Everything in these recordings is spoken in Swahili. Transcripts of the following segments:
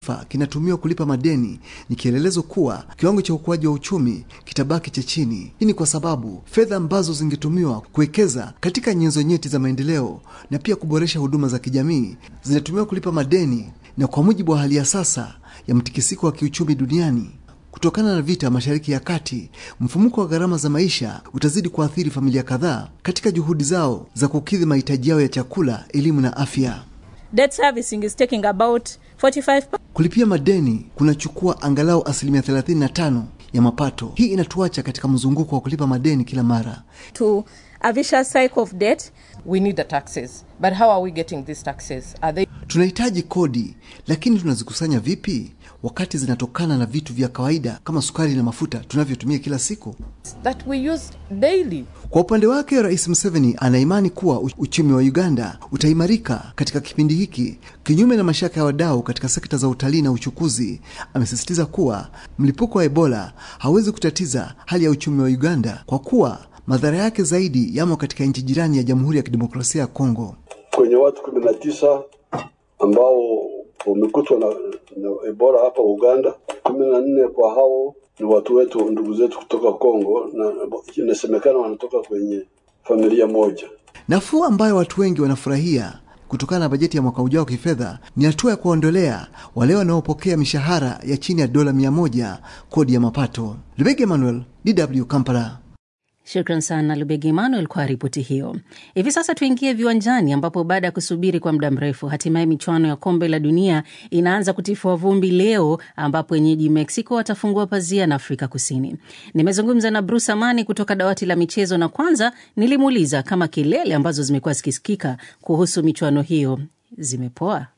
taifa kinatumiwa kulipa madeni ni kielelezo kuwa kiwango cha ukuaji wa uchumi kitabaki cha chini. Hii ni kwa sababu fedha ambazo zingetumiwa kuwekeza katika nyenzo nyeti za maendeleo na pia kuboresha huduma za kijamii zinatumiwa kulipa madeni, na kwa mujibu wa hali ya sasa ya mtikisiko wa kiuchumi duniani kutokana na vita Mashariki ya Kati, mfumuko wa gharama za maisha utazidi kuathiri familia kadhaa katika juhudi zao za kukidhi mahitaji yao ya chakula, elimu na afya. Debt servicing is taking about 45 Kulipia madeni kunachukua angalau asilimia 35 ya mapato. Hii inatuacha katika mzunguko wa kulipa madeni kila mara. to a vicious cycle of debt. We need the taxes, but how are we getting these taxes? Are they Tunahitaji kodi, lakini tunazikusanya vipi wakati zinatokana na vitu vya kawaida kama sukari na mafuta tunavyotumia kila siku? that we use daily? Kwa upande wake, Rais Museveni anaimani kuwa u- uchumi wa Uganda utaimarika katika kipindi hiki, kinyume na mashaka ya wadau katika sekta za utalii na uchukuzi. Amesisitiza kuwa mlipuko wa Ebola hawezi kutatiza hali ya uchumi wa Uganda kwa kuwa madhara yake zaidi yamo katika nchi jirani ya Jamhuri ya Kidemokrasia ya Kongo. kwenye watu kumi na tisa ambao wamekutwa na, na Ebola hapa Uganda. kumi na nne kwa hao ni watu wetu, ndugu zetu kutoka Kongo, na inasemekana wanatoka kwenye familia moja. Nafuu ambayo watu wengi wanafurahia kutokana na bajeti ya mwaka ujao wa kifedha ni hatua ya kuwaondolea wale wanaopokea mishahara ya chini ya dola mia moja kodi ya mapato. Lubege Emmanuel, DW Kampala. Shukran sana Lubegi Emmanuel kwa ripoti hiyo. Hivi sasa tuingie viwanjani, ambapo baada ya kusubiri kwa muda mrefu, hatimaye michuano ya kombe la dunia inaanza kutifua vumbi leo, ambapo wenyeji Mexico watafungua pazia na Afrika Kusini. Nimezungumza na Bruce Amani kutoka dawati la michezo, na kwanza nilimuuliza kama kelele ambazo zimekuwa zikisikika kuhusu michuano hiyo zimepoa.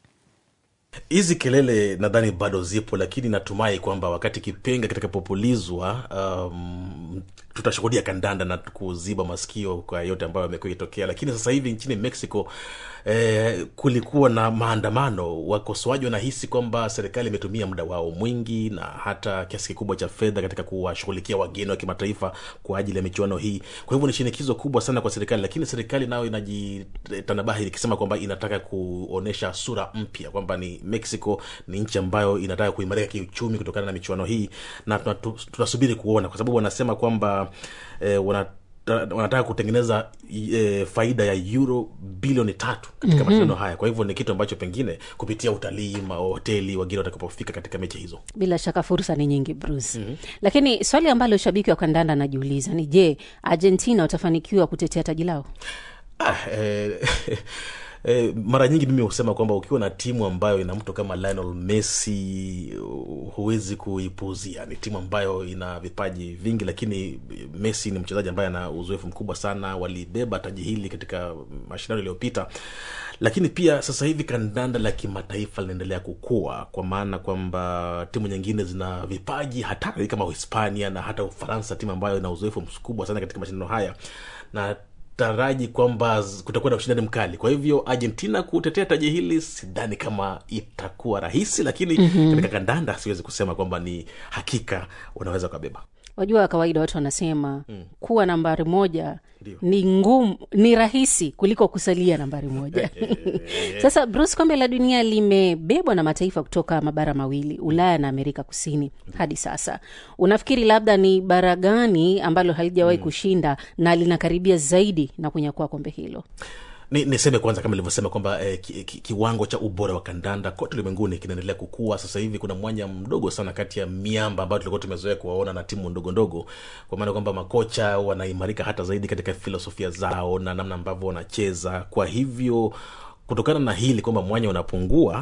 hizi kelele nadhani bado zipo lakini natumai kwamba wakati kipenga kitakapopulizwa um, tutashuhudia kandanda na kuziba masikio kwa yote ambayo yamekuwa ikitokea lakini sasa hivi nchini mexico eh, kulikuwa na maandamano wakosoaji wanahisi kwamba serikali imetumia muda wao mwingi na hata kiasi kikubwa cha fedha katika kuwashughulikia wageni wa kimataifa kwa ajili ya michuano hii kwa hivyo ni shinikizo kubwa sana kwa serikali lakini serikali nayo inajitanabahi ikisema kwamba inataka kuonyesha sura mpya kwamba ni mexico ni nchi ambayo inataka kuimarika kiuchumi kutokana na michuano hii na tunatu- tunasubiri kuona kwa sababu wanasema kwamba eh, wana wanataka kutengeneza e, faida ya euro bilioni tatu katika mm-hmm. mashindano haya kwa hivyo ni kitu ambacho pengine kupitia utalii mahoteli wagine watakapofika katika mechi hizo Bila shaka fursa ni nyingi Bruce. mm-hmm. Lakini swali ambalo shabiki wa kandanda anajiuliza ni je, Argentina watafanikiwa kutetea taji lao? ah, eh, Eh, mara nyingi mimi husema kwamba ukiwa na timu ambayo ina mtu kama Lionel Messi uh, huwezi kuipuuzia. Ni timu ambayo ina vipaji vingi, lakini Messi ni mchezaji ambaye ana uzoefu mkubwa sana. Walibeba taji hili katika mashindano yaliyopita, lakini pia sasa hivi kandanda la kimataifa linaendelea kukua, kwa maana kwamba timu nyingine zina vipaji hatari kama Uhispania na hata Ufaransa, timu ambayo ina uzoefu mkubwa sana katika mashindano haya na taraji kwamba z- kutakuwa na ushindani mkali kwa hivyo argentina kutetea taji hili sidhani kama itakuwa rahisi lakini mm-hmm. katika kandanda siwezi kusema kwamba ni hakika unaweza ukabeba Wajua, kawaida watu wanasema mm. kuwa nambari moja Ndio. ni ngumu, ni rahisi kuliko kusalia nambari moja. Sasa Bruce, kombe la dunia limebebwa na mataifa kutoka mabara mawili, Ulaya na Amerika Kusini hadi sasa. Unafikiri labda ni bara gani ambalo halijawahi mm. kushinda na linakaribia zaidi na kunyakua kombe hilo? ni niseme kwanza kama ilivyosema kwamba eh, ki, ki, kiwango cha ubora wa kandanda kote ulimwenguni kinaendelea kukua sasa hivi kuna mwanya mdogo sana kati ya miamba ambayo tulikuwa tumezoea kuwaona na timu ndogo ndogo kwa maana kwamba makocha wanaimarika hata zaidi katika filosofia zao na namna ambavyo wanacheza kwa hivyo kutokana na hili kwamba mwanya unapungua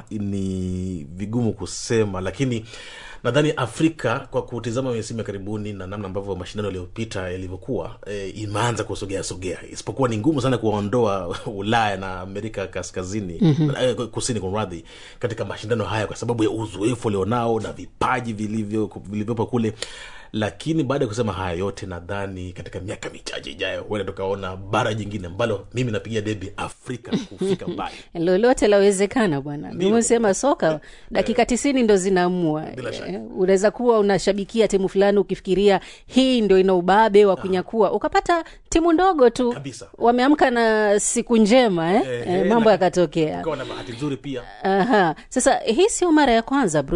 ni vigumu kusema lakini nadhani afrika kwa kutizama misimu ya karibuni na namna ambavyo mashindano yaliyopita yalivyokuwa e, imeanza kusogea sogea isipokuwa ni ngumu sana kuwaondoa ulaya na amerika kaskazini mm-hmm. e, kusini kumradhi katika mashindano haya kwa sababu ya uzoefu walionao na vipaji vilivyo vilivyopo kule lakini baada ya kusema haya yote nadhani katika miaka michache ijayo huenda tukaona bara jingine ambalo mimi napigia debi afrika kufika mbali lolote lawezekana bwana nimesema soka dakika tisini ndo zinaamua Bila shaka. Eh, unaweza kuwa unashabikia timu fulani ukifikiria hii ndo ina ubabe wa kunyakua ukapata timu ndogo tu Kabisa. wameamka na siku njema eh? Eh, Eh, eh, mambo na- yakatokea ukawa na bahati nzuri pia Aha. Sasa hii sio mara ya kwanza